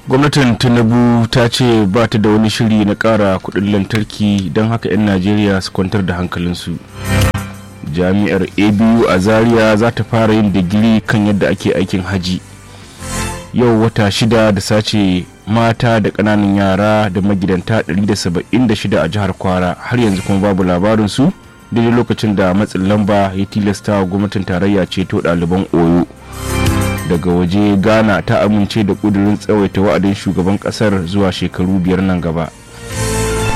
gwamnatin tinubu ta ce ba ta da wani shiri na ƙara kuɗin lantarki don haka 'yan najeriya su kwantar da hankalinsu jami'ar abu a zaria za ta fara yin digiri kan yadda ake aikin haji yau wata shida da sace mata da ƙananan yara da magidanta 176 a jihar kwara har yanzu kuma babu labarinsu daidai lokacin da matsin lamba ya tilasta gwamnatin tarayya ceto ɗaliban oyo daga waje ghana ta amince da ƙudurin tsawaita wa'adin shugaban ƙasar zuwa shekaru biyar nan gaba